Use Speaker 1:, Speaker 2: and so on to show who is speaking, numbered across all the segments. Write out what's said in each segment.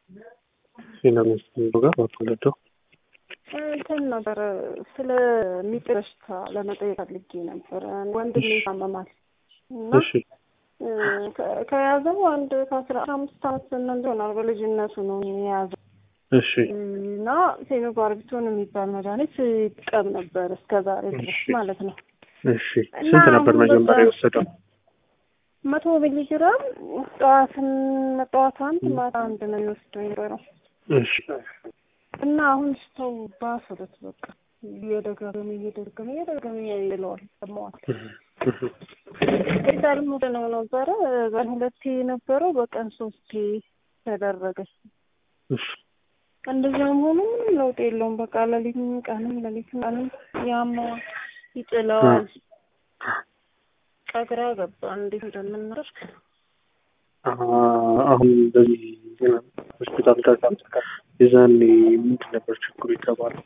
Speaker 1: ፊናንስ ጋር አትወለደው
Speaker 2: እንትን ነበረ ስለሚጥል በሽታ ለመጠየቅ ፈልጌ ነበረ። ወንድሜ ይታመማል እና
Speaker 1: እሺ
Speaker 2: ከ- ከያዘው አንድ ከአስራ አምስት አመት ዘመን ይሆናል። በልጅነቱ ነው የያዘው
Speaker 1: እሺ
Speaker 2: እና ፌኖባርቢቶን የሚባል መድኃኒት ይጠቀም ነበር እስከ ዛሬ ድረስ
Speaker 1: እሺ።
Speaker 2: ማለት ነው።
Speaker 1: እሺ ስንት ነበር
Speaker 2: አሁን
Speaker 1: መጀመሪያ
Speaker 2: በዛ-
Speaker 1: የወሰደው?
Speaker 2: መቶ ሚሊግራም ጠዋትን ጠዋት አንድ ማታ አንድ ነው የሚወስደው የነበረው
Speaker 1: እሺ
Speaker 2: እና አሁን ስተው ባሰበት በቃ እየደጋገመ እየደገመ እየደገመ ይለዋል ሰማዋል ሆስፒታል ሙድ ነው ነበረ በቀን ሁለቴ የነበረው በቀን ሶስቴ ተደረገ።
Speaker 1: እሺ
Speaker 2: እንደዚያም ሆኖ ምንም ለውጥ የለውም። በቃ ሌሊትም ቀንም ሌሊትም ቀንም ያመዋል፣ ይጥለዋል። ቀግራ ገባ እንዴት እንደምናደርግ
Speaker 1: አ- አሁን በዚህ ሆስፒታል ጋር የዛኔ ምንድን ነበር ችግሩ የተባለው?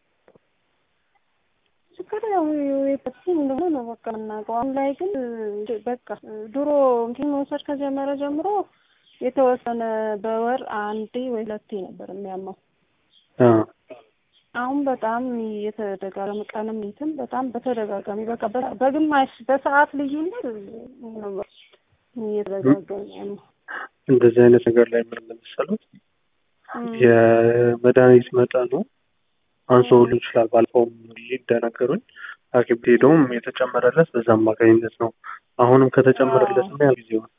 Speaker 2: ችግር ያው የፐቲ እንደሆነ ነው በቃ የምናውቀው። አሁን ላይ ግን በቃ ድሮ እንትን መውሰድ ከጀመረ ጀምሮ የተወሰነ በወር አንዴ ወይ ሁለቴ ነበር የሚያመው።
Speaker 1: አ
Speaker 2: አሁን በጣም የተደጋጋሚ ቀንም ሌትም በጣም በተደጋጋሚ በቃ በ- በግማሽ በሰዓት ልዩነት ነው እየተደጋገመ ያለው።
Speaker 1: እንደዚህ አይነት ነገር ላይ ምን ለመሰሉት የመድኃኒት መጠኑ አንሶ ሁሉ ይችላል። ባለፈውም እንደነገሩኝ ሐኪም ቤት ሄደውም የተጨመረለት በዛ አማካኝነት ነው። አሁንም ከተጨመረለት ምን ያህል ጊዜ ሆነ?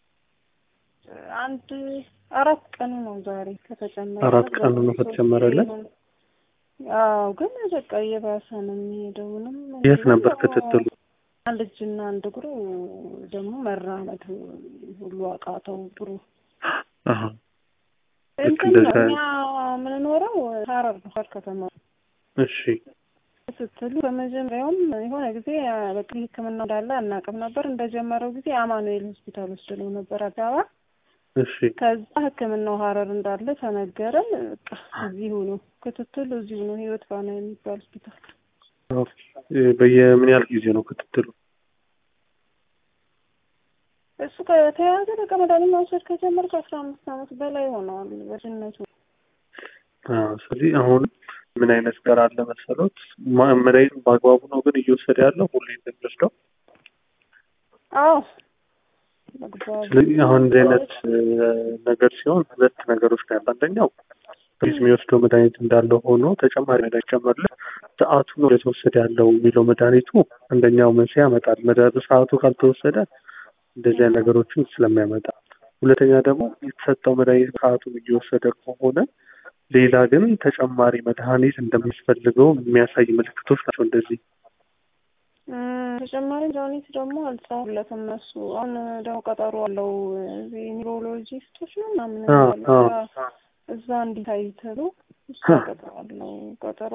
Speaker 2: አንድ አራት ቀኑ ነው ዛሬ ከተጨመረ
Speaker 1: አራት ቀኑ ነው ከተጨመረለት?
Speaker 2: አዎ ግን በቃ እየባሰ ነው የሚሄደው። ምንም
Speaker 1: የት ነበር ክትትሉ?
Speaker 2: አንድ እጅና አንድ እግሩ ደግሞ መራመድ ሁሉ አቃተው። ጥሩ
Speaker 1: አሀ ልክ
Speaker 2: እንትን ነው
Speaker 1: እንደዛ
Speaker 2: እኛ የምንኖረው ሀረር ነው ሀረር ከተማ
Speaker 1: እሺ
Speaker 2: ስትሉ በመጀመሪያውም የሆነ ጊዜ በቃ ሕክምና እንዳለ አናውቅም ነበር። እንደጀመረው ጊዜ አማኑኤል ሆስፒታል ወስደነው ነበር አዲስ አበባ።
Speaker 1: እሺ
Speaker 2: ከዛ ሕክምናው ሀረር እንዳለ ተነገረን። በቃ እዚሁ ነው ክትትሉ፣ እዚሁ ነው ህይወት ባና የሚባል ሆስፒታል።
Speaker 1: ኦኬ። በየምን ያህል ጊዜ ነው ክትትሉ?
Speaker 2: እሱ ከተያዘ በቃ መድኃኒት መውሰድ ከጀመረ ከአስራ አምስት አመት በላይ ሆነዋል በልጅነቱ።
Speaker 1: አዎ። ስለዚህ አሁን ምን አይነት ነገር አለ መሰሎት? ማ- መድኃኒቱን በአግባቡ ነው ግን እየወሰደ ያለው ሁሌ እንደሚወስደው።
Speaker 2: አዎ በአግባቡ
Speaker 1: ስለዚህ አሁን እንደዚህ አይነት እ, ነገር ሲሆን ሁለት ነገሮች ነው ያለ። አንደኛው ፖሊስ የሚወስደው መድኃኒት እንዳለው ሆኖ ተጨማሪ መድኃኒት ጨመርለት ሰዓቱ ነው የተወሰደ ያለው የሚለው መድኃኒቱ አንደኛው መንስኤ ያመጣል። መድኃኒቱ በሰዓቱ ካልተወሰደ እንደዚህ አይነት ነገሮችን ስለሚያመጣ፣ ሁለተኛ ደግሞ የተሰጠው መድኃኒት ሰዓቱን እየወሰደ ከሆነ ሌላ ግን ተጨማሪ መድኃኒት እንደሚያስፈልገው የሚያሳይ ምልክቶች ናቸው እንደዚህ
Speaker 2: እም፣ ተጨማሪ መድኃኒት ደግሞ አልጻፉለትም እነሱ። አሁን ደግሞ ቀጠሮ አለው እዚህ ኒውሮሎጂስቶች ነው ምናምን
Speaker 1: አዎ፣
Speaker 2: ያለው
Speaker 1: አዎ።
Speaker 2: እዛ- እዛ እንዲታይ ተብሎ እሱ ቀጠሮ አለው ቀጠሮ